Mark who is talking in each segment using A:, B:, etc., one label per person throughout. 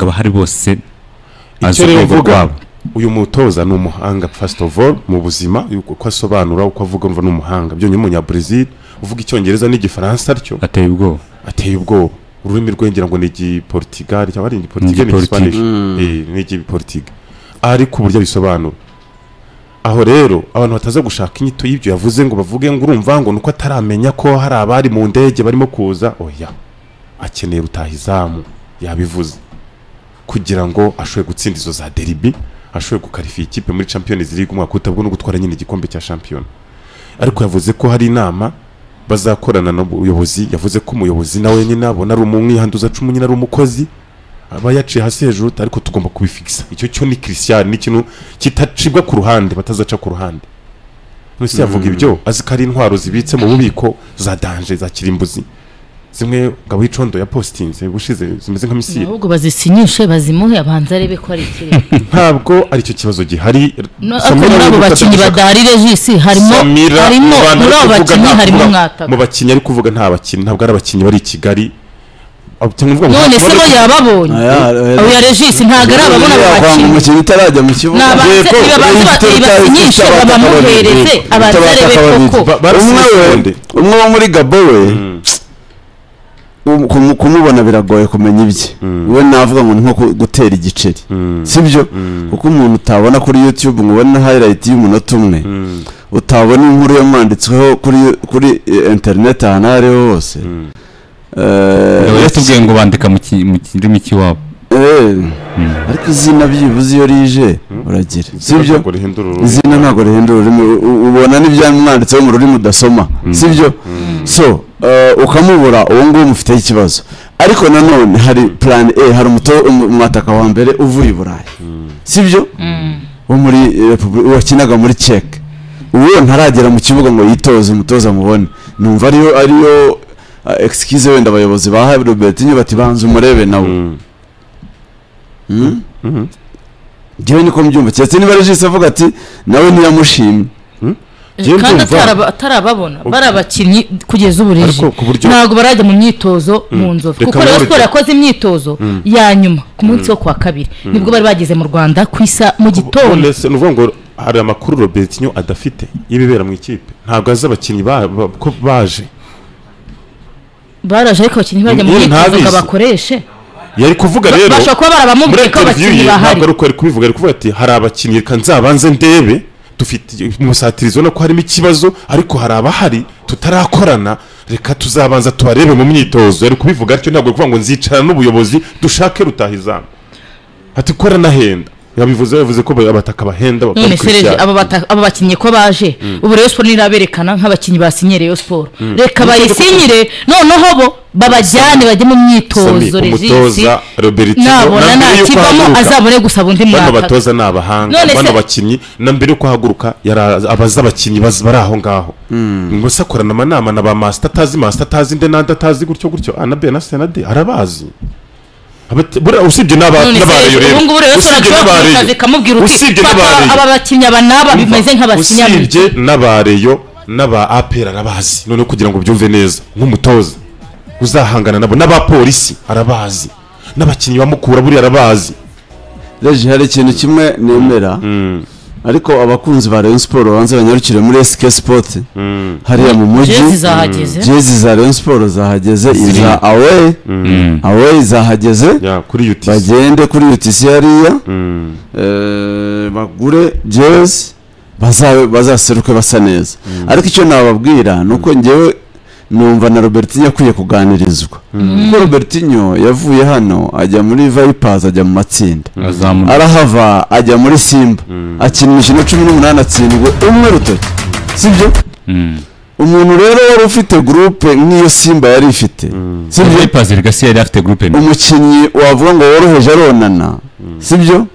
A: abahari bose
B: icyo
A: azi
B: rero
A: urwego
B: mvuga
A: rwabo
B: uyu mutoza ni umuhanga first of all mu buzima yuko uko asobanura uko avuga umva ni umuhanga byonyine umunyabrazil uvuga icyongereza n'igifaransa atyo
A: ateye ubwoba
B: ateye ubwoba ururimi rwe ngira ngo ni igiporutigali cyangwa ari igiporutigali ni
A: Igiportug-
B: igisipanishi Eh, ni igiporutiga ariko uburyo abisobanura aho rero abantu bataza gushaka inyito y'ibyo yavuze ngo bavuge ngo urumva ngo nuko ataramenya ko hari abari mu ndege barimo kuza oya akeneye rutahizamu yabivuze kugira ngo ashobore gutsinda izo za deribi ashobore gukarifiya ikipe muri champions league umwaka utabwo no gutwara nyine igikombe cya shampiyona ariko yavuze ko hari inama bazakorana n'ubuyobozi yavuze ko umuyobozi nawe nyine abona ari umwihanduza cumu nyine ari umukozi aba yaciye hasi hejuru ariko tugomba kubifigisa icyo cyo ni christian ni ikintu kitacibwa ku ruhande batazaca ku ruhande mbese yavuga ibyo azi ko ari intwaro zibitse mu bubiko za danje za kirimbuzi zimwe ngabo y'icondo ya positinze ubushize zimeze nka misiyeri
C: ahubwo bazisinyishe bazimuhe abanza arebe ko ari ikirere
B: ntabwo aricyo kibazo gihari
C: No,
B: Samira ari
C: ariko muri abo
B: gufata
C: bakinnyi
B: gushaka-
C: badarire jisi harimo
B: Samira,
C: harimo
B: mu bantu
C: muri
B: ari
C: abo
B: kuvuga
C: bakinnyi
B: nta
C: harimo
B: kuvuga- mu
C: mwataka
B: bakinnyi ari kuvuga nta bakinnyi ntabwo ari abakinnyi bari i kigali Abo- cyangwa ngo-
C: none se bo yababonye abo ya regisi ntabwo ari ababona abo bakinnyi
D: umukinnyi utarajya mu kibuga
C: Ni abanze-
D: Yego,
C: ni abanze
D: yego,
C: bati-
D: utabata
C: basinyishe,
D: akabari.
C: babamuhereze,
D: Yego,
C: abanze
D: utabata
C: arebe
D: akabari.
C: koko.
B: Ba- barasize
D: umwe we
B: segonde.
D: umwe wo muri gabo we um- kumu- kumubona biragoye kumenya ibye we navuga ngo ni nko ku- gutera igiceri sibyo kuko umuntu utabona kuri youtube ngo ubone highlight y'umunota umwe utabona inkuru yamwanditsweho kuri kuri eh, internet ahantu aho ariho hose Eh,
A: Yaba yatubwiye ngo bandika mu ki- mu kirimi cy'iwabo
D: Eh, ariko izina byibuze iyo rije uragira sibyo
B: ntabwo rihindura ururimi.
D: izina ntabwo rihindura ururimi u- u- ubona n'ibyamwanditseho mu rurimi udasoma sibyo so eh, ukamubura uwo nguwo umufiteho ikibazo ariko nanone hari plan a hari umuto- umu- umwataka wa mbere uvuye i burayi sibyo wo muri eh, Repubuli- wakinaga muri cek uwo ntaragera mu kibuga ngo yitoze umutoza mubone numva ariyo ariyo ah, excuse wenda abayobozi bahaye robertinho bati banza umurebe nawe
B: Mm.
D: Mm? njyewe niko mbyumva keretse niba regisi avuga ati nawe ntiyamushimye
B: Njyewe
C: kandi
B: ndumva-
C: ataraba- atarababona bari abakinnyi kugeza ubu rije
B: Ariko ku buryo-
C: ntabwo barajya mu myitozo mu nzovu
B: Reka
C: kuko
B: nkore
C: rero
B: urugero.
C: siporo yakoze imyitozo ya nyuma ku munsi wo ku wa kabiri nibwo bari bageze mu rwanda ku isa mu gitondo
B: none se ni ukuvuga ngo hari amakuru robertinho adafite y'ibibera mu ikipe ntabwo azi abakinnyi ba- ba- ko baje
C: baraje ariko abakinnyi bajya mu
B: Yewe,
C: myitozo ngo
B: ntabizi.
C: bakoreshe
B: yari kuvuga
C: Ba-
B: rero
C: bashobora kuba
B: muri
C: barabamubwiye ko
B: interiviyu
C: abakinnyi
B: ye
C: bahari
B: ntabwo ari uko yari kubivuga ari kuvuga ati hari abakinnyi reka nzabanze ndebe dufite umusatirizo ubona ko harimo ikibazo ariko hari abahari tutarakorana reka tuzabanza tubarebe mu myitozo yari kubivuga atyo ntabwo ari kuvuga ngo nzicarana n'ubuyobozi dushake rutahizamu ati korana henda yabivuze yavuze ko abataka bahenda
C: none sereje
B: bakabikurikiza.
C: aba bata- aba bakinnyi ko baje ubu rero siporo ntiraberekana nk'abakinnyi basinyire Rayon siporo reka bayisinyire noneho bo babajyane bajye mu
B: Sami,
C: myitozo regisi
B: umutoza robertino
C: nabona ntakivamo azabone gusaba undi
B: bano
C: mwaka
B: batoza ni abahanga
C: None se-
B: bano bakinnyi na mbere yo kuhaguruka yari azi- abaza abakinnyi baz- bari aho ngaho gusa akorana amanama na ba masita atazi masita atazi nde n'andi atazi gutyo gutyo a na b na c na d arabazi Abate- buriya usibye n'aba-
C: none
B: n'abareyo
C: se
B: rero
C: ubu ngubu rero ushobora
B: usibye
C: kuba
B: n'abareyo
C: kazi kamubwira uti
B: usibye
C: fata
B: n'abareyo
C: aba bakinnyi aba n'aba
B: Umva,
C: bimeze nk'abasinyamiki
B: usibye n'abareyo n'aba apera arabazi noneho kugira ngo byumve neza nk'umutoza uzahangana nabo n'abapolisi arabazi n'abakinnyi bamukura buriya arabazi
D: rege hari ikintu kimwe nemera ariko abakunzi ba Rayon Sport banze banyarukire muri SK Sport hariya mu mujyi
C: jezi zahageze
D: jezi za Rayon Sport zahageze iza away away zahageze
B: Ya, kuri yutisi
D: bagende kuri UTC hariya eh, bagure jezi baza- bazaseruke basa neza ariko icyo nababwira ni uko ngewe numva na robertinho akwiye kuganirizwa kuko robertinho yavuye hano ajya muri vipers ajya mu matsinda
A: azamura
D: arahava ajya muri simba akina imikino cumi n'umunani atsindwe umwe rutoki sibyo umuntu rero wari ufite gurupe nk'iyo simba yari ifite sibyo
A: Vipers Legacy yari afite groupe mbi
D: umukinnyi wavuga ngo woroheje aronana sibyo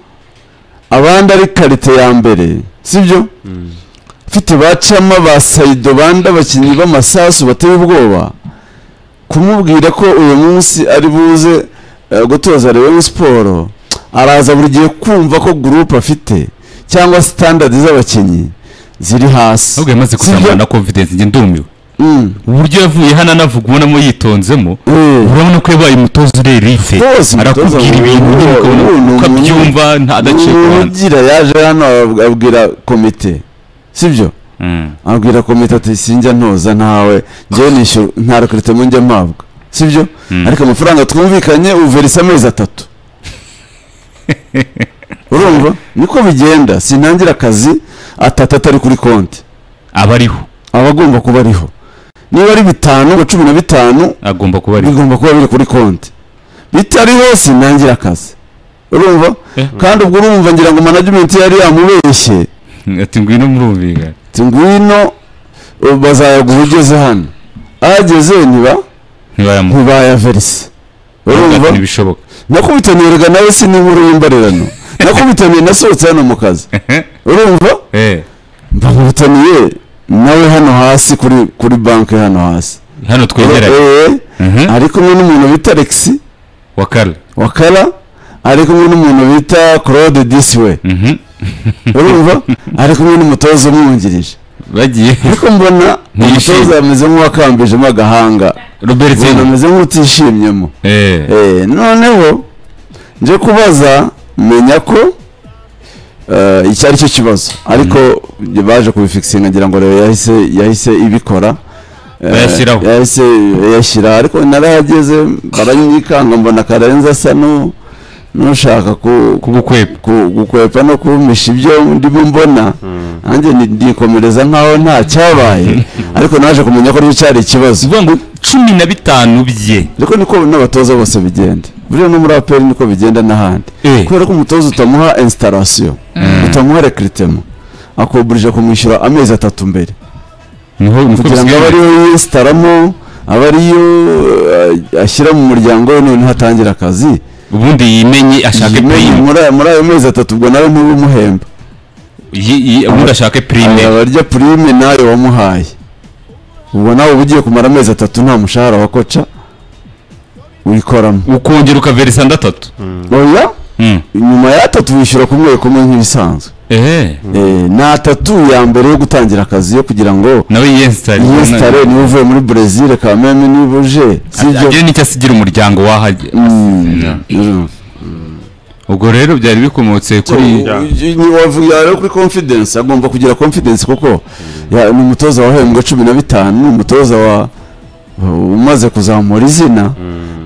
D: abandi ari karite ya mbere sibyo ufite bacamo ba sayido bandi abakinnyi b'amasasu bateye ubwoba kumubwira ko uyu munsi ari buze eh, gutoza Rayon siporo araza buri gihe kumva ko gurupe afite cyangwa sitandadi z'abakinnyi ziri hasi
A: ahubwo yamaze kuzamura na confidence njye ndumiwe
D: Mm,
A: uburyo yavuye hano anavuga ubonamo yitonzemo
D: eh.
A: urabona ko yabaye umutoza urera ife
D: Umutoza, umutoza
A: arakubwira ibintu
D: mwiza,
A: nyine ukabona kuba nta agaciro kubanza
D: ugira yaje hano ab- abwira komite sibyo
A: Mm.
D: abwira komite ati sinjya ntoza ntawe njyewe nishyura nta rekarite mu njya mpabwa sibyo ariko amafaranga twumvikanye uverisa amezi atatu urumva niko bigenda sintangira akazi atatu atari kuri konti
A: aba ariho
D: aba agomba kuba ariho niba ari bitanu ngo cumi na bitanu
A: agomba kuba ariho
D: bigomba kuba biri kuri konti bitariho sinangira akazi urumva
A: Eh.
D: kandi ubwo urumva ngira ngo management yari yamubeshye
A: ati ngwino murumvikana
D: ati ngwino uh, bazayaguha ugeze hano ahageze ntiba
A: ntibayamuha
D: ntibayaverise urumva
A: ntibishoboka
D: nakubitaniye erega nawe si n'inkuru y'imbarerano nakubitaniye nasohotse hano mu kazi urumva
A: Eh,
D: mbakubitaniye nawe hano hasi kuri kuri banki hano hasi
A: hano twegeranye
D: Eh,
A: Mhm.
D: ari kumwe n'umuntu bita alexi
A: wa kare
D: wakara ari kumwe n'umuntu bita claude disiwe
A: Mhm.
D: urumva ari kumwe n'umutoza umwungirije
A: bagiye
D: ariko mbona
A: Ntiyishimye.
D: umutoza ameze nk'uwakambijemo agahanga
A: robert
D: ubona ameze nk'utishimyemo
A: Eh,
D: Eh, noneho nje kubaza menya ko eh, icyo ari cyo kibazo ariko baje kubifikisinga ngira ngo rero yahise yahise ibikora Eh,
A: Bayashyiraho.
D: yahise yashyira ariko narahageze baranyikanga mbona karenze asa nu- n'ushaka ku
A: kugukwepa
D: ku- gukwepa no kumisha ibyo ndimo mbona nanjye ni- ndikomereza nkaho nta cyabaye ariko naje kumenya ko cyari ikibazo
A: zivuga ngo cumi na bitanu bye
D: ariko niko n'abatoza bose bigenda buriya no muri aperi niko bigenda n'ahandi
A: Eh.
D: kubera ko umutoza utamuha instalation utamuha rekiritema akuburije kumwishyura amezi atatu mbere
A: niho niko
D: kugira ngo abe
A: bisigaye
D: ariyo yisitaramo abe ariyo eh, ashyira mu muryango we noneho atangire akazi
A: ubundi yimenye ashake
D: Yimenye
A: prime
D: muri aya- muri ayo mezi atatu ubwo nawe ntubimuhemba
A: Yi- yi- ubundi ashake prime
D: aba arya purime nawe wamuhaye ubwo nawe uba ugiye kumara amezi atatu nta mushahara wa koca wikoramo
A: ukongera ukaverisa ndatatu
D: oya
A: Mm.
D: nyuma y'atatu wishyura kumwe kumwe nk'ibisanzwe
A: Eh,
D: Eh, ni atatu ya mbere yo gutangira akazi yo kugira ngo
A: nawe yensitari
D: yesitare niba uvuye muri brezil kameme niba uje sibyo
A: agire nicyo asigira umuryango wahajya
D: Mm, mm.
A: ubwo rero byari bikomotse kuri
B: Yeah.
D: Ni- ni- wavuga rero kuri confidence agomba kugira confidence kuko ya- ni umutoza wahembwa cumi na bitanu ni umutoza wa umaze kuzamura izina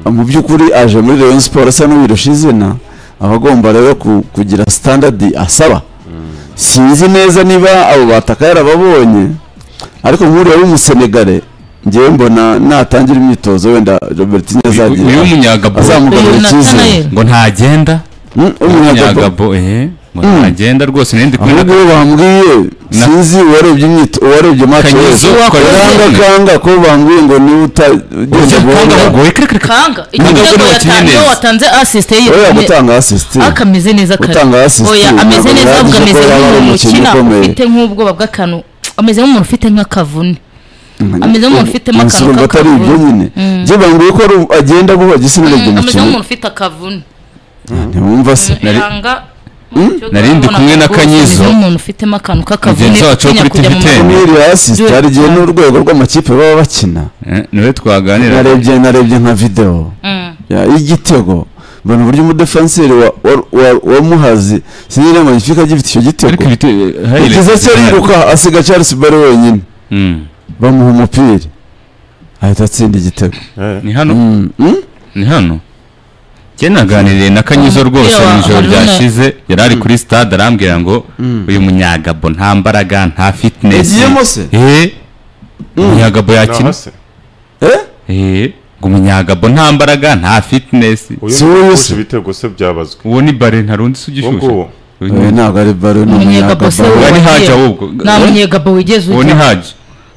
D: mu by'ukuri aje muri Rayon Sport asa n'uwirusha izina aba agomba rero ku- kugira standard asaba sinzi neza niba abo bataka yarababonye ariko nk'uriya w'umusenegare ngewe mbona natangira imyitozo wenda Robert
A: uyu uyu
D: nyazagira
A: w'umunyagabo
D: azamugarura
C: Uyu
D: icyizere
C: Nathaniel.
A: ngo ntagenda
D: Mm, umunyagabo
A: umunyagabo eh ngo ntagenda rwose nari ndi
D: ahubwo
A: kubona
D: iyo bambwiye
A: Na-
D: sinzi uwarebye imyito uwarebye mace
A: Kanyizo
D: wese
A: wakoze none.
D: kanga ko bambwiye ngo niba utagenda
A: kanga
D: guhomba
A: ahubwo reka reka
C: kanga
A: Ntabwo
C: igitego
A: bino bakinnye
C: yatanze
A: neza.
C: watanze asisite ye
D: oya gutanga asisiti
C: ariko ameze neza kare
D: Utanga assist
C: oya ameze
D: ntabwo
C: neza ahubwo
D: bihagije
C: ameze
D: ko yaba ari
C: nk'umuntu
D: umukinnyi
C: ukina
D: ukomeye.
C: ufite nk'ubwoba bw'akantu ameze nk'umuntu ufite nk'akavune ameze nk'umuntu ufitemo akantu
D: akantu atari
C: k'akavune.
D: ibyo nyine
C: Mm.
D: byo bambwiye ko ari- agenda bubaga isi n'urebye
C: Mm, ameze
D: umukino
C: nk'umuntu ufite akavune
D: ntiwumva se
A: Nari-
C: Yanga,
A: Nari ndi kumwe na Kanyizo.
C: Ameze nk'umuntu ufitemo akantu k'akavune
A: Mugenzi wacu wo
C: utinya
A: kuri
C: kujya mu
A: TV10.
C: maguru.
D: niyo asisiti hari igihe n'urwego rw'amakipe baba bakina
A: Eh, niwe twaganira
D: narebye narebye nka videwo
C: Mm.
D: Ya, y'igitego mbona uburyo umudefenseri wa- wa- wa- wamuhazi sinzi niba magnifique agifite icyo gitego
A: ariko ibiti
D: igeze cyo ariruka asiga Charles Barry wenyine
A: Mm.
D: bamuha umupira ahita atsinda igitego
A: ni hano
D: Mm, mm?
A: ni hano njye naganiriye na kanyizo rwose
C: Umupira wa
A: mu ijoro
C: Haruna.
A: ryashize yari ari kuri stade arambwira ngo uyu munyagabo nta mbaraga nta fitness
D: Yagiyemo se?
A: eh umunyagabo
B: naho
A: yakina
B: se
D: Eh?
A: eh ngo umunyagabo nta mbaraga nta fitness
B: uyu
D: Si wowe
B: nguyu
D: se.
B: ibitego se byabazwe
A: uwo ni bare ntarundi se
B: uwo
A: ugishyushye
B: nguwo
D: Oya, ntabwo ari Barry ni
C: umunyegabo se
D: umunyagabo
A: Uwo ni Haji
C: wagiye-
A: ahubwo.
C: nta munyegabo wigeze
A: uwo ni
C: ujya
A: haji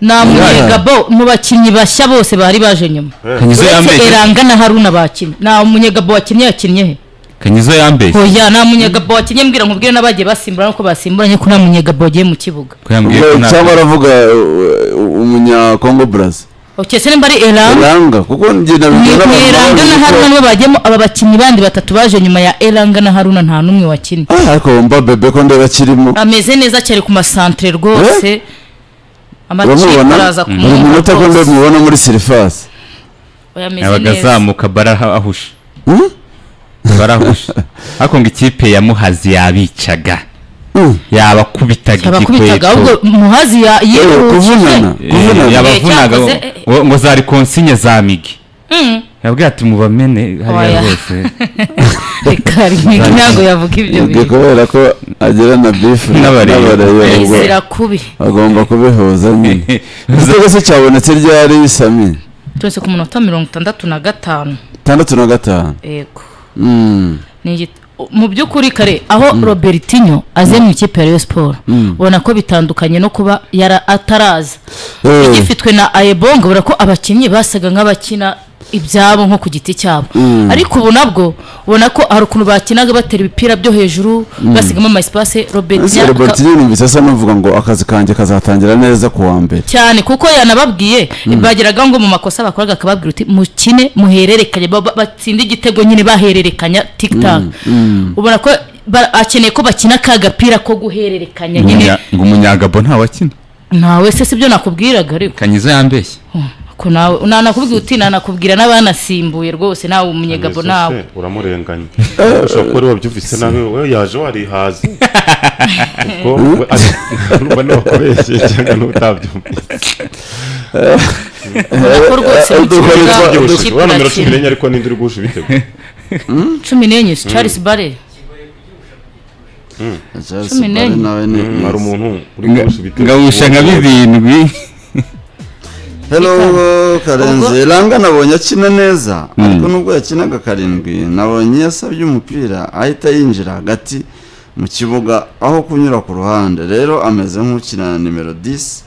C: nta munyegabo mu bakinnyi bashya bose bari baje nyuma
A: kanyizo
C: uretse
A: yambeshye
C: eranga na haruna bakinnye nta munyegabo wakinnye yakinnye he
A: kanyizo yambeshye
C: oya nta munyegabo wakinnye mbwira nkubwire n'abagiye basimbura nuko basimburanye ko nta munyegabo wagiye mu kibuga
A: ko yambwiye ko
D: Oya,
A: nta
D: cyangwa aravuga uh, uh, umunyakongo braza
C: ukese nimba ari eranga
D: eranga kuko njye
C: ni ni
D: nabibwira abantu
C: eranga
D: bazi
C: na
D: ko-
C: haruna nibo bagiyemo aba bakinnyi bandi batatu baje nyuma ya eranga na haruna nta n'umwe wakinnye
D: Ah, ariko mba bebe ko ndeba akirimo
C: ameze neza cyane ku masantere rwose amakipe
D: uramubona
C: araza
D: buri
C: kumwumva
D: munota ko
C: rwose.
D: mubona muri sirifasi
C: Oya, ameze
A: yabaga
C: neza
A: azamuka bara ahusha barahushe ariko ngo ikipe ya muhazi yabicaga
D: Mm.
A: yabakubitaga
C: abakubitaga ahubwo
A: igikweto
C: muhazi ya-
D: Yewe, kuvunana
C: yihuse
A: Eh,
D: kuvunana
A: yabavunaga
C: cyakoze,
A: ngo- ngo- ngo zari konsinye za migi
C: Mm.
A: yabwiye ati mubamene hariya
C: Oya.
A: hose
C: reka reka ntabwo yavuga ibyo
D: ubwo
C: bintu
D: kubera ko agera na bifu
A: N'abareba.
D: ubwo
C: izira kubi
D: agomba kubihuza nyine igitego se cyabonetse ryari sami
C: turetse ku munota mirongo itandatu na gatanu
D: itandatu na gatanu
C: yego
D: Mm.
C: ni igit- mu by'ukuri kare aho robertinho aze mu ikipe ya rayon siporo ubona ko bitandukanye no kuba yara ataraza
D: Eh,
C: igifitwe na ayebonga ubona ko abakinnyi basaga nk'abakina ibyabo nko ku giti cyabo ariko ubu nabwo ubona ko hari ukuntu bakinaga batera ibipira byo hejuru basigamo amasipase
D: ese
C: robertinho
D: robert nyine numvise asa n'uvuga ngo akazi kanjye kazatangira neza ku wa mbere
C: cyane kuko yanababwiye bageraga ngo mu makosa bakoraga akababwira uti mukine muhererekanye ba- ba- batsinde igitego nyine bahererekanya tikitaka ubona ko ba- akeneye ko bakina ka gapira ko guhererekanya nyine
A: ngo umunyagabo ntawakina
C: ntawe se sibyo nakubwiraga ariko
A: kanyiza yambeshye
C: ko nawe nanakubwira uti nanakubwira n'abanasimbuye rwose nawe umunyegabo
B: Mbese
C: nawe
B: se, uramurenganya ushobora kuba ari wabyumvise nawe we yaje warihaze ubwo we ari- numva ntiwakubeshyeye cyangwa n'utabyumvise
C: ubona ko rwose mu
D: Dukora
C: kibuga
D: ibyo-
C: ikipe
B: ubyibushije wa nomero cumi
C: irakina.
B: n'enye ariko n'indi uri guhusha ibitego
C: cumi n'enye si charles bare Cumi n'enye.
D: nawe ni
B: hari umuntu uri guhusha ibitego
A: ngawusha nka birindwi
D: hello karenzi
C: Ubwo-
D: ranga nabonye akina neza ariko nubwo yakinaga karindwi nabonye yasabye umupira ahita yinjira hagati mu kibuga aho kunyura ku ruhande rero ameze nk'ukina na nimero 10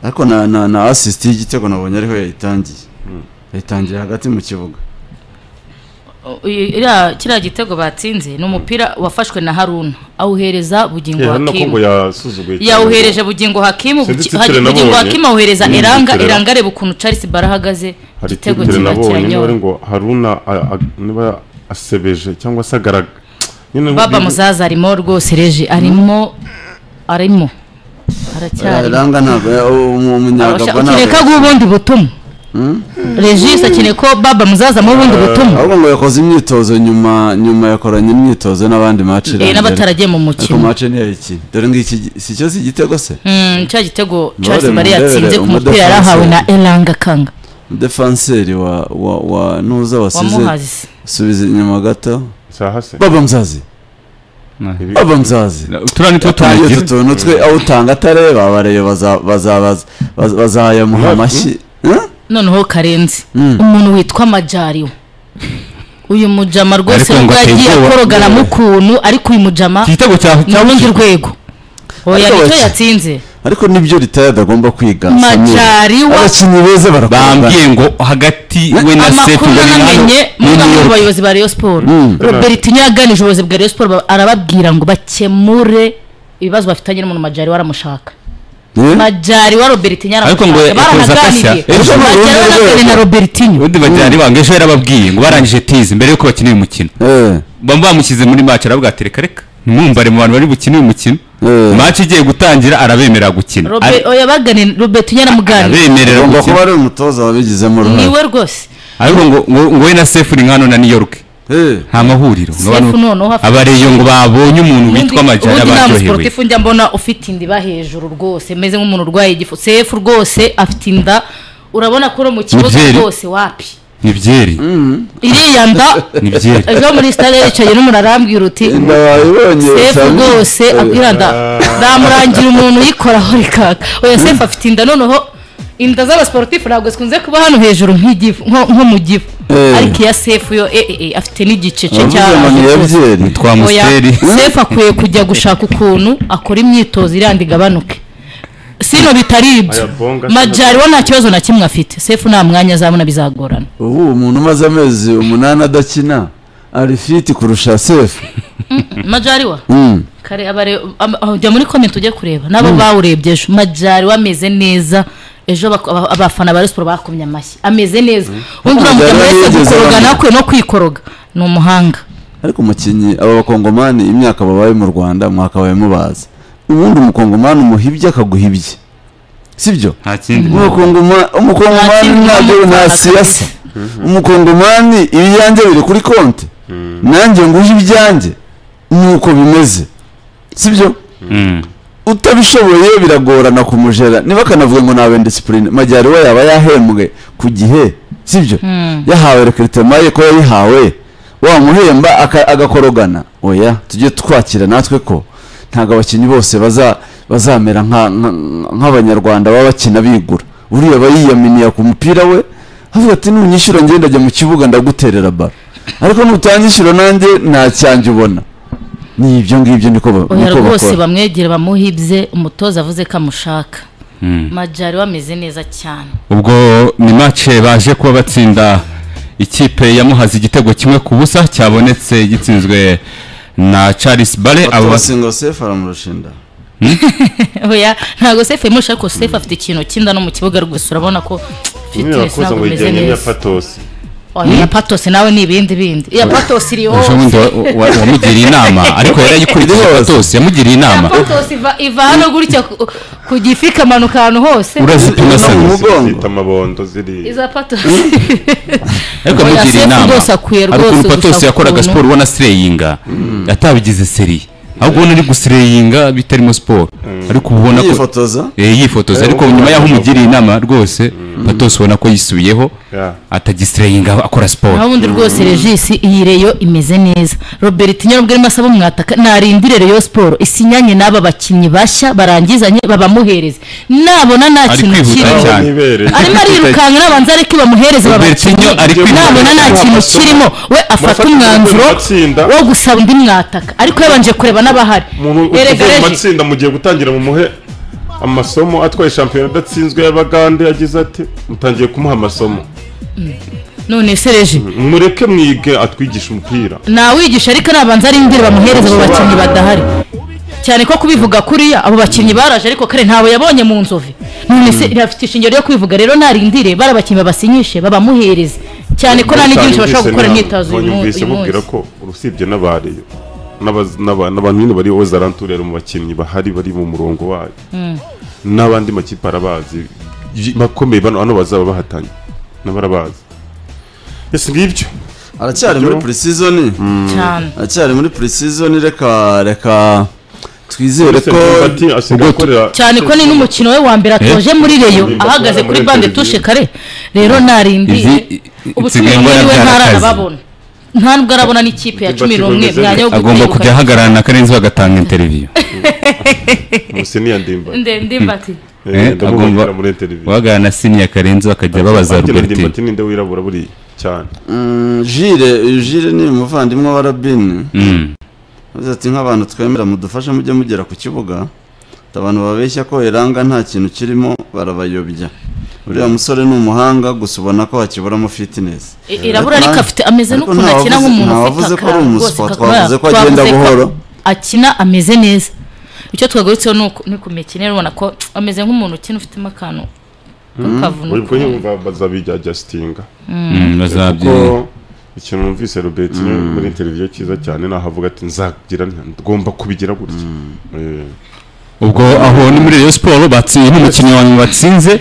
D: ariko na na, na assist y'igitego nabonye ariho yayitangiye yayitangiye hagati mu kibuga
C: iriya kiriya gitego batsinze ni umupira wafashwe na haruna awuhereza bugingo
B: hari nako
C: hakimu
B: ngo yasuzuguye cyane.
C: yawuhereje bugingo hakimu
B: Sinzi
C: Buki-
B: titire
C: Hagi-
B: nabonye.
C: bugingo hakimu awuhereza
B: Mm,
C: eranga
B: titire.
C: eranga areba ukuntu charles bara ahagaze
B: hari
C: igitego
B: titire
C: kiba
B: nabonye niba ari
C: kiranyoye
B: ngo haruna a- a- niba asebeje cyangwa se agaraga nyine
C: baba muzaza arimo rwose reje arimo arimo aracyari
D: ranga ntabwo umunyagabo
C: akeneye ko aguha ubundi butumwa regis akeneye ko baba muzaza mu bundi butumwa
D: ahubwo ngo yakoze imyitozo nyuma nyuma yakoranye imyitozo n'abandi maci
C: Eh, n'abataragiye mu
D: ariko
C: mukino
D: maci niyayikina dore ngo iki si cyo si igitego se
C: Mm, cya gitego charles
D: Ndabona
C: bare yatsinze ku
D: umudefe-
C: mupira yarahawe na eranga kanga
D: defanseri wa wa wa nuza wasize
C: wamuhazi
D: subiza inyuma gato
B: sahase
D: baba mzazi baba mzazi
A: turiya ni two
D: tangiye
A: tunagira
D: utu tuntu twe awutanga atareba abareba baza- baza- baza- baza- bazayamuha amashyi Eh?
C: noneho karenzi
D: Mm.
C: umuntu witwa majariwe uyu mujama rwose
A: Ariko ngo
C: nubwo yagiye
A: ateye ubwoba.
C: akorogana ukuntu ariko uyu mujama
A: iki gitego cya
C: ni urundi rwego oya
D: Ariko
C: nicyo
D: bake.
C: yatsinze
D: ariko nibyo ritaya adagomba kwiga Samir.
C: majariwa
D: abakinnyi beza barakorana
A: bambwiye ngo hagati we na sefu
C: amakuru
A: bari hano
C: nanamenye
A: muri
C: muga
A: New
C: mu
A: York.
C: bayobozi ba rayon siporo robertinho yaganije ubuyobozi bwa rayon siporo ba- arababwira ngo bakemure ibibazo bafitanye n'umuntu majariwa aramushaka
D: Eh?
C: majariwa robertinho
A: Ariko ngo
C: aramushaka
A: yakoze agashya. Ejo
C: baranaganiriye
D: ni urundi
C: majariwa anaganira na
D: rwego.
C: robertinho
A: ubundi bajyana ibanga ejo yarababwiye ngo barangije tizi mbere yuko bakina uyu mukino
D: Eh,
A: baba bamushyize muri match aravuga ati reka reka ntimwumbare mu bantu bari bukine uyu mukino
D: Eh.
A: match igiye gutangira arabemerera gukina
C: Robe-
A: Ari-
C: oya bagane robertinho aramuganira
A: arabemerera
D: agomba kuba
A: gukina
D: ari umutoza wabigizemo uruhare
C: niwe rwose
A: ariko ngo ngo- ngo we na sefu ni nkano na New York
D: Eh.
A: nta mahuriro ngo
C: Sefu
A: bano-
C: noneho afite-
A: abareyo ngo babonye umuntu witwa majyana
C: ubundi nta
A: baryohewe
C: musiporutifu njya mbona ufite indiba hejuru rwose meze nk'umuntu urwaye igifu sefu rwose afite inda urabona ko uri mu kibuga
A: Mubyeri.
C: rwose wapi
A: ni byeri
C: iriya nda
A: ni byeri
C: ejo muri sitade yicaye n'umuntu arambwira uti
D: ndabibonye
C: sefu
D: Samir.
C: rwose abwira nda namurangira umuntu uyikoraho rikaka oya sefu afite inda noneho inda z'abasiporutifu ntabwo zikunze kuba hano hejuru nk'igifu nko nko mu gifu
D: Eh.
C: ariko iya sefu yo eh, eh, eh, afite n'igiceca
D: Abavuze ngo ni
C: cy'aho
D: Yabyeri.
A: nitwa
C: Oya,
A: musiteri
C: sefu akwiye kujya gushaka ukuntu akora imyitozo iranda igabanuke sino bitari
B: Aya
C: ibyo
B: bonga-
C: majyariwa nta kibazo na kimwe afite sefu nta mwanya azabona bizagorana
D: ubu umuntu umaze amezi umunani adakina ari fiti kurusha sefu
C: majyariwa kare abare am- aho, jya muri komenti ujye kureba nabo bawurebye ejo majyariwa ameze neza ejo bak- aba- abafana ba resiporo bakomye amashyi ameze neza undi uramutse
D: Majaliwa
C: muri
D: yigeze
C: gukoroga
D: abananira.
C: nakwe no kwikoroga ni umuhanga
D: ariko umukinnyi aba bakongomani imyaka babaye mu rwanda mwakabaye mubaza ubundi umukongomani umuhibye akaguhibye sibyo
A: nta kindi
D: Umukongoma- umukongomani
C: Nta kindi
D: ntabyo
C: n'umufana
D: nta
C: kabisa.
D: siyasa umukongomani ibiyanjye biri kuri konti nanjye nguhe ibyanjye nuko bimeze sibyo
A: Mm.
D: utabishoboye biragorana kumujera niba akanavuga ngo nawe disipurine majyariwe yaba yahembwe ku gihe sibyo yahawe rekiritema ye ko yayihawe wamuhemba aka- agakorogana oya tujye twakira natwe ko ntabwo abakinnyi bose baza bazamera nka- nka- nk'abanyarwanda baba bakina bigura uriya aba yiyaminiya ku mupira we avuga ati nunyishyura ngenda ajya mu kibuga ndaguterera baro ariko nutanyishyura nanjye nta cyanjye ubona ni ibyo ngibyo niko ba-
C: oya
D: niko
C: rwose
D: bakora
C: bamwegera bamuhibye umutoza avuze ko amushaka
A: Mm.
C: majari we ameze neza cyane
A: ubwo ni mace baje kuba batsinda ikipe yamuhaze igitego kimwe ku busa cyabonetse gitsinzwe na charles bare abo bas-
D: singo sefu aramushinda
C: oya ntabwo sefu yamusha ariko sefu afite ikintu kinda no mu kibuga rwose urabona ko fitness
B: ntibakoze
C: ntabwo
B: ngo
C: imeze
B: bijyanye n'iya
C: neza
B: patosi
C: oya iya patosi nawe ni ibindi bindi iya patosi iri
A: ejo bundi
C: hose
A: wa- wa- wamugiriye inama ariko yari ayikurikije rwose yamugiriye inama
C: patosi iva- iva hano gutya ku- ku gifi ikamanuka ahantu hose
A: urazipima se
D: No, mu mugongo.
B: zifite amabondo ziri
C: iza patosi
A: ariko
C: Oya,
A: yamugiriye
C: Sefu
A: inama
C: rwose akwiye
A: hari
C: rwose
A: ukuntu patosi
C: gushaka
A: yakoraga
C: ukuntu-
A: siporo ubona sireyinga atabigize seri ahubwo ubona ari gusireyinga bitarimo siporo ariko uba ubona ko
D: yifotoza
A: Eh, yifotoza
B: Eh,
A: ariko
B: ubona
A: nyuma y'aho
B: ko-
A: umugiriye inama rwose patosi ubona ko yisubiyeho
B: Ya.
A: atagisireyinga akora siporo
C: naho ubundi rwose regisi iyi reyo imeze neza robert nyarubwo arimo asaba umwataka narindire reyo siporo isinyanye n'aba bakinnyi bashya barangizanye babamuhereze nabona nta
A: ari
C: kintu
A: kwihuta
C: kirimo
B: Aho
A: cyane
B: nibereye.
C: arimo arirukanka nabanza areke bamuhereze
A: Robertinho ari
C: babakinnyi
A: kwihuta
C: nabona nta
B: cyane.
C: kintu kirimo we afata
B: Mufate
C: umwanzuro
B: mu matsinda.
C: wo gusaba undi mwataka ariko yabanje kureba n'abahari
B: umuntu
C: erega
B: uvuye mu
C: reji
B: matsinda mugiye gutangira mumuhe amasomo atwaye shampiyona adatsinzwe y'abagande yagize ati mutangiye kumuha amasomo
C: none se reji
B: mureke mwige atwigisha umupira
C: nawigisha ariko nabanza arindire bamuhereze abo bakinnyi badahari cyane ko kubivuga kuriya abo bakinnyi baraje ariko kare ntawe yabonye mu nzovi none se irafite ishingiro ryo kubivuga rero narindire bari abakinnyi babasinyishe babamuhereze cyane ko nta n'ibyinshi bashobora gukora imyitozo uyu mu-
B: banyumvise
C: uyu
B: mubwira
C: munsi
B: ko urusibye n'abariyo n'aba- n'aba- n'abantu nyine bari ozaranturere mu bakinnyi bahari bari mu murongo wayo n'abandi makipe arabazi y- bakomeye bano hano bazaba bahatanye n'abarabazi ese ngibyo
D: aracyari muri purisizoni
C: cyane
D: aracyari muri purisizoni reka reka twizere
B: Ese
D: ko
B: Mbati asigaye
D: ubwo tu-
B: akorera-
C: cyane ko ni n'umukino we wa mbere atoje muri reyo
B: Imbwa
C: ahagaze
B: muri
C: kuri bande
B: televiziyo.
C: tushe kare rero narindire
A: Izi-
C: ubu cumi
A: nsigaye mbona
C: n'umwe we
A: byarakaze.
C: ntarababona nta nubwo arabona n'ikipe ya
B: Imbati
C: cumi n'umwe
B: ikomeze
C: mwanya wo
A: agomba
C: gutegura.
A: kujya ahagarara na karenzi bagatanga interiviyo
B: museni ya ndimba
C: ndende mbati
A: Eh,
B: ndamubonera muri televiziyo
A: guhagarara na siniya karenzi bakajya babaza
B: Bati na
A: robertine
B: ndimbati ninde wirabura buriya cyane
D: Mm, jire jire ni umuvandimwe wa rabini
A: Mm.
D: yavuze ati nk'abantu twemera mudufashe mujye mugera ku kibuga Ati, abantu babeshya ko iranga nta kintu kirimo barabayobya uriya musore ni umuhanga gusa ubona ko hakiburamo fitinesi
C: I- irabura ariko
D: Nta-
C: afite ameze
D: ariko
C: n'ukuntu
D: ntawavuze-
C: akina nk'umuntu
D: ntawavuze
C: ufite
D: ko ari
C: akantu
D: umuswa,
C: rwose kakora-
D: twavuze ko agenda
C: twavuze ko
D: buhoro.
C: akina ameze neza icyo twagarutseho ni uku- ni ku mikinire ubona ko ameze nk'umuntu ukina ufitemo akantu
B: ubwo
C: k'akavuno
B: nyumva bazabijya jasitinga
A: Mm, bazabyiga
B: ko ikintu numvise Robert muri televiziyo cyiza cyane naho avuga ati nzagira ngomba kubigira gutya Eh,
A: ubwo aho ni muri Rayon siporo batsinze n'umukinnyi wa nyuma batsinze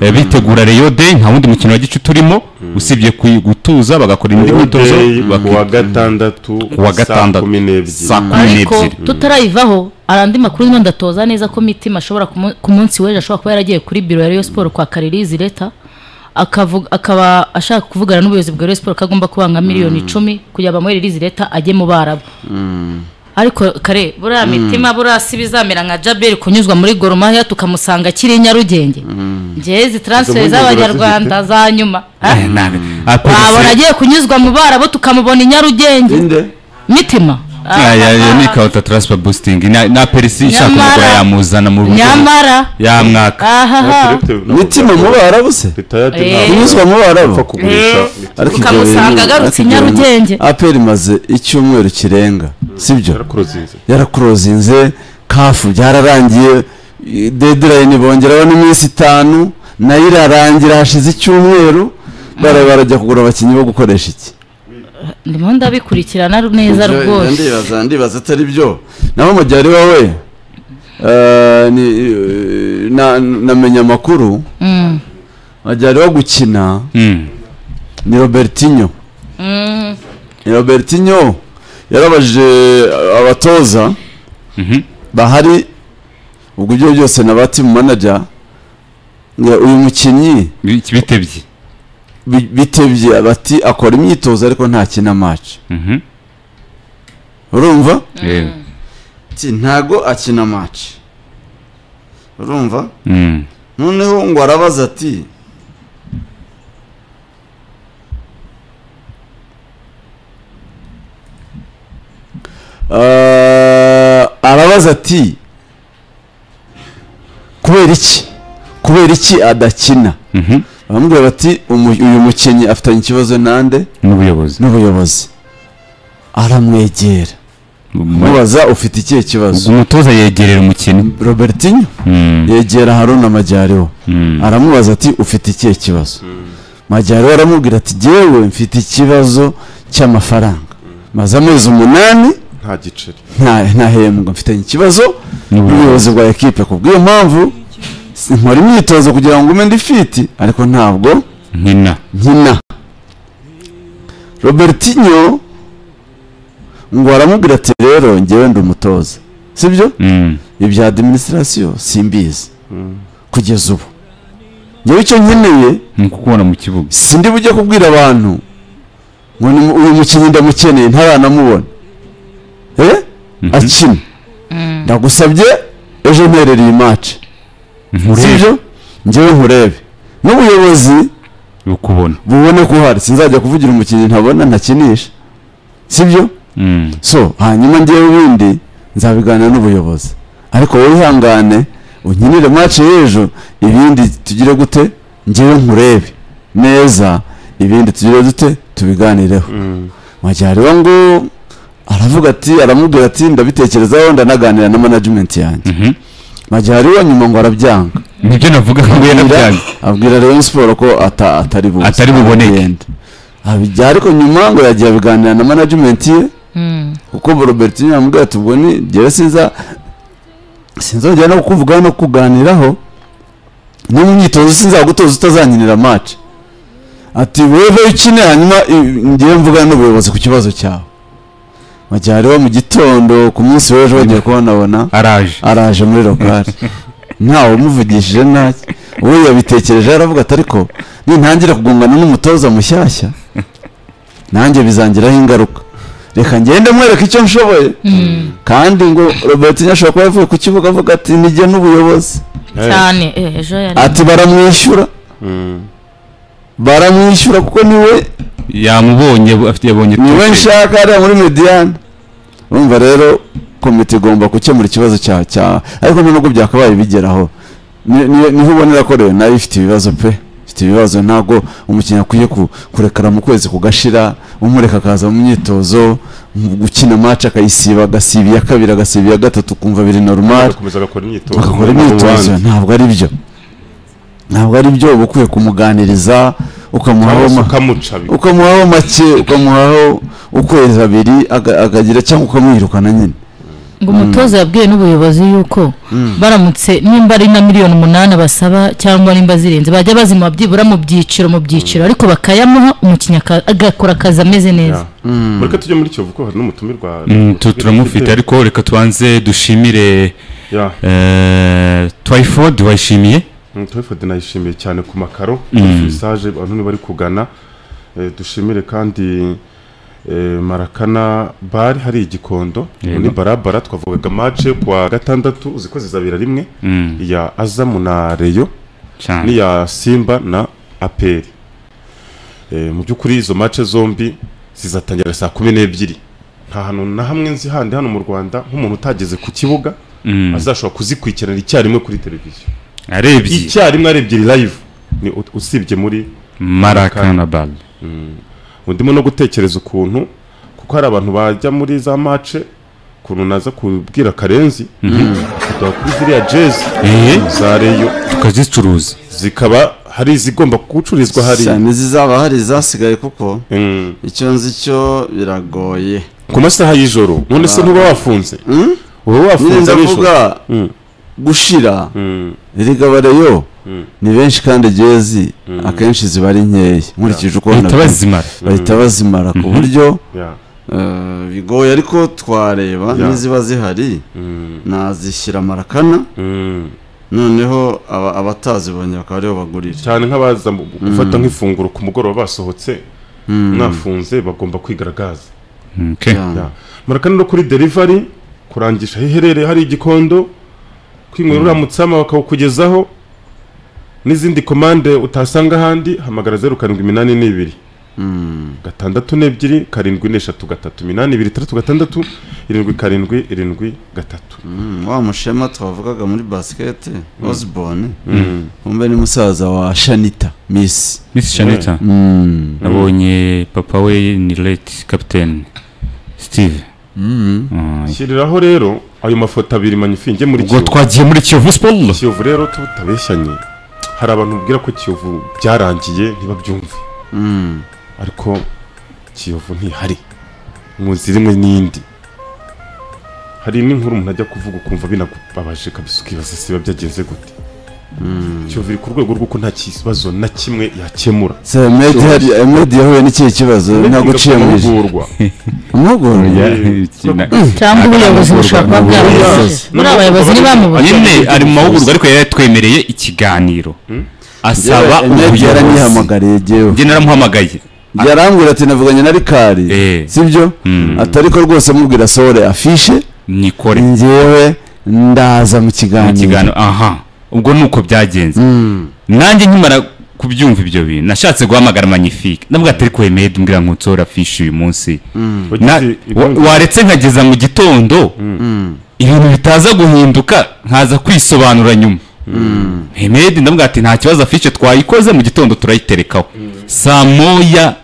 A: eh, bitegura Rayon Day nta wundi mukino wa gicu turimo usibye kuyi- gutuza bagakora indi myitozo
B: Day ku wa
A: baki-
B: gatandatu
A: wa
B: saa
A: gatandatu
B: kumi n'ebyiri
A: saa kumi
C: ariko
A: n'ebyiri
C: tutarayivaho hari andi makuru nyine ndatoza neza ko mitima ashobora kumu- ku munsi w'ejo ashobora kuba yaragiye kuri biro ya Rayon Sport kwa Karirizi leta akavuga akaba ashaka kuvugana n'ubuyobozi bwa Rayon Sport ko agomba kuba nka miliyoni icumi kugira bamuhe Ririzi leta ajye mu Barabu ariko kare buriya mitima buriya si bizamera nka jaberi kunyuzwa muri goromahia tukamusanga akiri i nyarugenge ngewe izi taransiferi
B: Izo mpungenge
C: z'abanyarwanda za nyuma
A: Eh, ntabwo. Ah,
C: wabona
A: Perez-
C: agiye kunyuzwa mu barabo tukamubona i nyarugenge
D: inde
C: mitima
A: Ah, ya- ya- ni
C: Ah,
A: counter transfer boosting na na perisi ishaka
C: Nyamara-
A: umugore yamuzana mu buryo
C: nyamara
A: yamwaka
C: ahaha
B: Ariko ntabwo
D: mitima mu
B: byakora.
D: barabu se
B: Leta yacu
C: Eh.
B: ntabwo
D: kunyuzwa mu
B: yapfa
D: barabu
B: kugurisha
C: Eh.
B: mitima.
D: Ariko
C: Ukamusanga
D: ibyo bintu-
C: agarutse
D: ariko ibyo bintu-
C: Nyarugenge.
D: aperi imaze icyumweru kirenga sibyo
B: yarakurozinze
D: yarakurozinze kafu byararangiye dedirayini bongeraho n'iminsi itanu nayo irarangira hashize icyumweru bara barajya kugura abakinnyi bo gukoresha iki
C: ndimo ndabikurikirana neza
D: Ibyo-
C: rwose
D: ndibaza ndibaza atari byo nabo mujyari wowe eh, ni- eh, na- namenya amakuru
C: Mm.
D: mujyari wo gukina
A: Mm.
D: ni robertinho
C: Mm.
D: robertinho yarabajije uh, abatoza
A: Mhm.
D: bahari ubwo ibyo byose na ba timu manager ngo uyu mukinnyi
A: Bi- bitebye
D: bi- bitebye bati akora imyitozo ariko ntakina match
A: Mhm.
D: urumva
A: Yewe.
D: Ati, ntago akina match urumva
A: Mm.
D: noneho ngo arabaza ati "Ah, arabaza ati kubera iki kubera iki adakina
A: Mhm.
D: baramubwira bati "Umu- uyu mukinnyi afitanye ikibazo nande
A: n'ubuyobozi
D: n'ubuyobozi aramwegera mubaza ufite ikihe kibazo
A: umutoza yegerera umukinnyi
D: robertinho
A: Mm.
D: yegera haruna majyariho
A: Mm.
D: aramubaza ati ufite ikihe kibazo majyariho aramubwira ati jyewe mfite ikibazo cy'amafaranga maze amezi umunani
B: nta giceri
D: nta- ntahembwa mfite ikibazo
A: N'ubuyobozi.
D: n'ubuyobozi bwa ekipe ku bw'iyo mpamvu si- nkora imyitozo kugira ngo ume ndi fiti ariko ntabwo
A: nkina
D: nkina robertinho ngo aramubwira ati rero njyewe ndi umutoza sibyo
A: Mm.
D: ibya adiminisitirasiyo simbizi kugeza ubu njyewe icyo nkeneye
A: ni ukukubona mu kibuga
D: sindi bujye kubwira abantu ngo ni- uyu mukinnyi ndamukeneye ntaranamubona eh akina ndagusabye ejo mperera iyi mace sibyo njyewe nkurebe n'ubuyobozi
A: ukubona
D: bubone ko uhari sinzajya kuvugira umukinnyi ntabona ntakinisha sibyo
A: Mm.
D: so hanyuma ngewe ubundi nzabiganira n'ubuyobozi ariko wowe ihangane unkinire mace y'ejo ibindi tugire gute ngewe nkurebe neza ibindi tugire dute tubiganireho majyariba ngo aravuga ati aramubwira ati ndabitekerezaho ndanaganira na management yanjye
A: Mhm.
D: majyariba nyuma ngo arabyanga
A: nibyo navuga ngo yarabyanze
D: abwira Rayon Sport ko ata- atari buze
A: Atari buboneke.
D: aragenda. Abijya- ariko nyuma ngo yagiye abiganira na management ye kuko Robertinho yamubwira ati ubwo ni njyewe sinza sinzongera no kukuvuga no kuganiraho no mu myitozo sinzagutoza utazankinira match ati wewe ukine hanyuma i- njyewe mvugana n'ubuyobozi ku kibazo cyawe majyariho mu gitondo ku munsi w'ejo bagiye kubonabona
A: araje
D: araje muri lokari ntawe umuvugishije ntacyo uwo yabitekereje aravuga ati ariko nintangira kugongana n'umutoza mushyashya nanjye bizangiraho ingaruka reka ngende mwereke icyo nshoboye kandi ngo robert ashobora kuba yavuye ku kibuga avuga ati nijye n'ubuyobozi
C: cyane eh, ejo yari
D: ati baramwishyura baramwishyura kuko niwe
A: yamubonye afite yabonye
D: niwe
A: touche.
D: nshaka hariya muri mediyane urumva rero komite igomba gukemura ikibazo cya cya ariko nta nubwo byakabaye bigeraho Ni- ni- niho ubonera ko rero nayo ifite ibibazo pe ifite ibibazo ntabwo umukinnyi akwiye ku- kurekera mu kwezi kugashira umureka akaza mu myitozo mu gukina match akayisiba agasiba iya kabiri agasiba iya gatatu ukumva biri normal
B: agakomeza agakora imyitozo
D: bakakora
B: Number
D: imyitozo
B: one.
D: ntabwo ari byo ntabwo ari byo uba ukwiye kumuganiriza ukamuha
B: Cyangwa se
D: ama-
B: ukamuca bi-
D: ukamuhaho make ukamuhaho ukwezi abiri aga- akagira cyangwa ukamwirukana nyine
C: ngo umutoza yabwiwe n'ubuyobozi yuko baramutse nimba ari na miliyoni umunani basaba cyangwa nimba zirenze bajya bazima byibura mu byiciro mu byiciro ariko bakayamuha umukinnyi aka- agakora akazi ameze neza
B: Yeah. mureke tujye muri kiyovu kuko hari n'umutumirwa
A: Mm, tu- turamufite ariko reka tubanze dushimire
B: Yeah.
A: eh, twyford wayishimiye
B: Mm, Twyford nayishimiye cyane ku makaro
A: Mm.
B: visage abantu ni bari kugana Eh, dushimire kandi eh, marakana bar hari igikondo
A: Yego.
B: ni barabara twavugaga match ku wa gatandatu uzi ko zizabira rimwe
A: Mm,
B: ya azamu na reyo
A: cyane
B: n'iya simba na aperi Eh, mu by'ukuri izo match zombi zizatangira saa kumi n'ebyiri nta hantu na hamwe nzi handi hano mu rwanda nk'umuntu utageze ku kibuga
A: Mm,
B: azashobora kuzikurikiranira icyarimwe kuri televiziyo
A: arebye
B: icyarimwe ari ebyiri live ni ut- usibye muri
A: marakanabal
B: ndimo no gutekereza ukuntu kuko hari abantu bajya muri za mace ukuntu naza kubwira karenzi kuduha kuri ziriya jezi
A: Eh.
B: za reyo
A: tukazicuruza
B: zikaba hari izigomba gucururizwa hari
D: cyane zizaba hari zasigaye kuko
B: Mm.
D: icyo nzi cyo biragoye
B: ku masaha y'ijoro none se ntuba wafunze uba
D: nyine
B: wafunze nijoro
D: ndavuga
B: Mm.
D: gushira
B: Mm.
D: rigabareyo ni benshi kandi jezi akenshi ziba ari nkeya nkurikije uko
A: bahita
D: nabibona.
A: bazimara
D: bahita bazimara ku buryo
B: Yeah.
D: eh, bigoye ariko twareba
B: Yeah.
D: n'iziba zihari
B: Mm.
D: nazishyira marakana
B: Mm.
D: noneho aba- abatazibonye bakaba aribo bagurira
B: cyane nk'abaza mu- gufata nk'ifunguro ku mugoroba basohotse mwafunze bagomba kwigaragaza
A: Okay.
D: Yeah.
B: Yeah. murakane no kuri delivery kurangisha aho iherereye hari igikondo kwinywera uriya mutsama bakawukugezaho n'izindi komande utasanga ahandi hamagara zeru karindwi iminani n'ibiri gatandatu n'ebyiri karindwi n'eshatu gatatu iminani ibiri itandatu gatandatu irindwi karindwi irindwi gatatu
D: Mm, wa mushema twavugaga muri basikete osborne umbe ni musaza wa shanita miss
A: Miss Shanita
D: Mm.
A: nabonye papa we ni late captain Steve
D: Mm.
A: Ah,
B: shyiriraho rero ayo mafoto abiri manifinge muri
A: ubwo
B: Kiyovu.
A: twagiye muri Kiyovu Sport
B: kiyovu rero tutabeshyanye hari abantu bubwira ko kiyovu byarangiye ntibabyumve
D: Mm.
B: ariko kiyovu ntihari muzi rimwe n'indi hari n'inkuru umuntu ajya kuvuga ukumva binakubabaje kabisa ukibaza se biba byagenze gute kiyovu iri ku rwego rw'uko nta kibazo na kimwe yakemura
D: se medi hari- eh, Medi yahuye n'ikihe kibazo ntabwo uciye mu ijwi
B: amahugurwa
D: amahugurwa
C: cyangwa ubuyobozi bushobora kuba bwabuyoboje muri abayobozi ntibamubuze
A: nyine ari mu mahugurwa ariko yari yatwemereye ikiganiro asaba
D: medi
A: ubuyobozi
D: yaranyihamagariye jyewe
A: njye naramuhamagaye
D: yarambwira ati navuganye na rikari
A: Eh.
D: sibyo atari ko rwose mubwira sohore afishe
A: nikore mu
D: njyewe ndaza mu
A: kiganiro
D: kiganiro
A: aha ubwo ni uko byagenze
D: Mm.
A: nanjye nkimara kubyumva ibyo bintu nashatse guhamagara magnifique ndavuga ati ariko wemeye mbwira ngo nsora fishi uyu munsi Na- wa- waretse nkageza mu gitondo ibintu bitaza guhinduka nkaza kwisobanura nyuma hemedi ndavuga ati nta kibazo afishe twayikoze mu gitondo turayiterekaho saa moya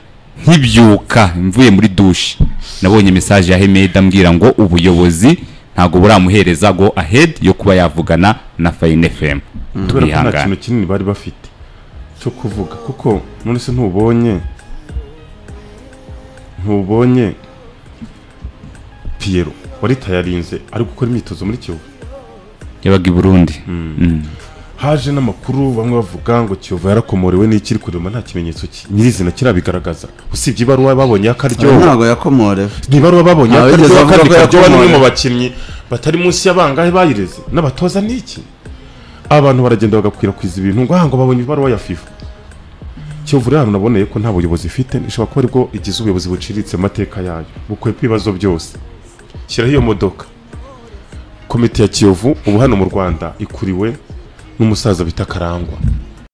A: nkibyuka mvuye muri dushe nabonye mesaje ya hemedi ambwira ngo ubuyobozi ntabwo buramuhereza go ahead yo kuba yavugana na fayine fm
B: kubera ko nta
A: turihangana
B: kintu kinini bari bafite cyo kuvuga kuko none se ntubonye ntubonye piyero wari tayarinze ari gukora imyitozo muri kiyovu
A: yabaga i burundi
B: haje n'amakuru bamwe bavuga ngo kiyovu yarakomorewe n'iki iri kurema nta kimenyetso ki- nyirizina kirabigaragaza usibye ibaruwa babonye akaryoho
D: ntabwo yakomorewe
B: ntibaruwa babonye
D: Nta wigeze
B: akaryoho
D: avuga
B: kandi
D: ko
B: karyoho ni umwe mu
D: yakomorewe.
B: bakinnyi batari munsi y'abangahe bayireze n'abatoza ni iki abantu baragenda bagakwirakwiza ibintu ngo "Ah, ngo babonye ibaruwa ya fifa kiyovu rero ahantu naboneye ko nta buyobozi ifite ishobora kuba aribwo igize ubuyobozi buciriritse mu mateka yayo bukwepa ibibazo byose shyiraho iyo modoka komite ya kiyovu ubu hano mu rwanda ikuriwe n'umusaza bita karangwa